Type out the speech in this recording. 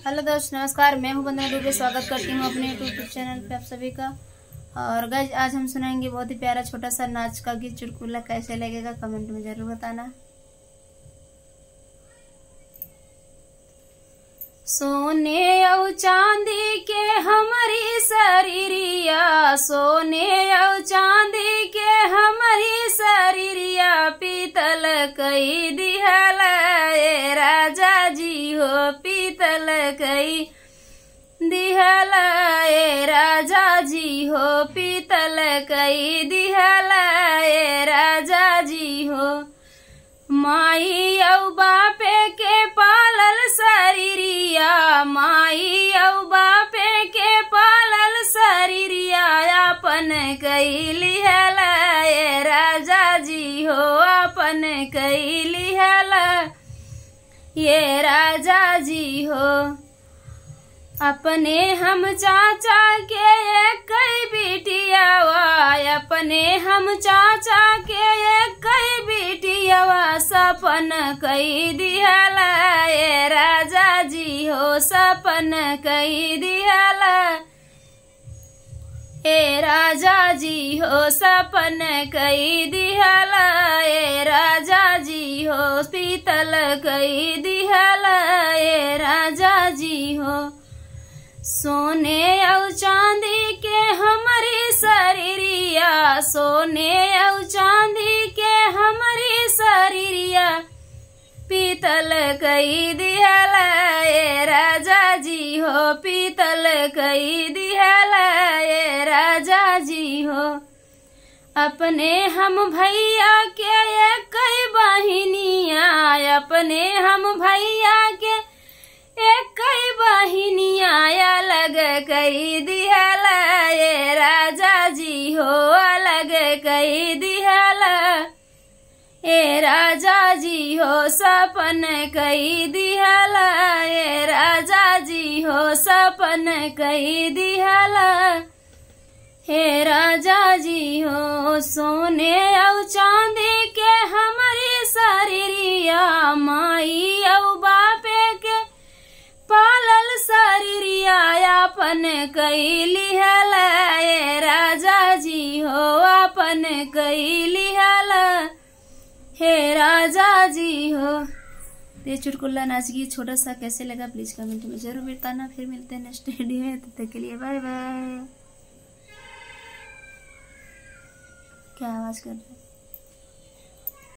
hello दोस्त नमस्कार मैं हूं वंदना दुबे स्वागत करती हूं अपने यूट्यूब चैनल पे आप सभी का और गज आज हम सुनाएंगे बहुत ही प्यारा छोटा सा नाच का गीत चुटकुला कैसे लगेगा कमेंट में जरूर बताना सोने औ चांदी के हमारी शरीरिया सोने औ चांदी के हमारी शरीरिया पीतल कई दिहल ए राजा जी हो पीतल कई दिहल ए राजा जी हो पीतल कई दिहल ए राजा जी हो माई औ बापे के पालल शरीरिया माई औ बापे के पालल शरीरिया अपन कैली हल ए राजा जी हो अपन कैली हल ये राजा जी हो अपने हम चाचा के एक बिटियावा अपने हम चाचा के एक बिटियावा सपन कई दिहल ए राजा जी हो सपन कई दिहल ए राजा जी हो सपन कई दिहल ए राजा जी हो पीतल कई दिहल ए राजा जी हो सोने औ चांदी के हमारी शरीरिया सोने औ चांदी के हमारी शरीरिया पीतल कई दिहल ए राजा जी हो पीतल कई दिहल ए राजा जी हो अपने हम भैया के एक बहिनिया अपने हम भैया के एक बहिनिया अलग कई दिहल ए राजा जी हो अलग कई दिहल ए राजा जी हो सपन कई दिहल ए राजा जी हो सपन कई दिहल हे राजा जी हो सोने औ चांदी के हमारी शरीरिया माई औ बापे के पालल शरीरिया अपन कैली हल ए राजा जी हो अपन कैली हल हे राजा जी हो ये चुटकुल्ला नाच गीत छोटा सा कैसे लगा प्लीज कमेंट में जरूर बताना फिर मिलते हैं नेक्स्ट वीडियो में तब तक के लिए बाय बाय क्या आवाज कर रहे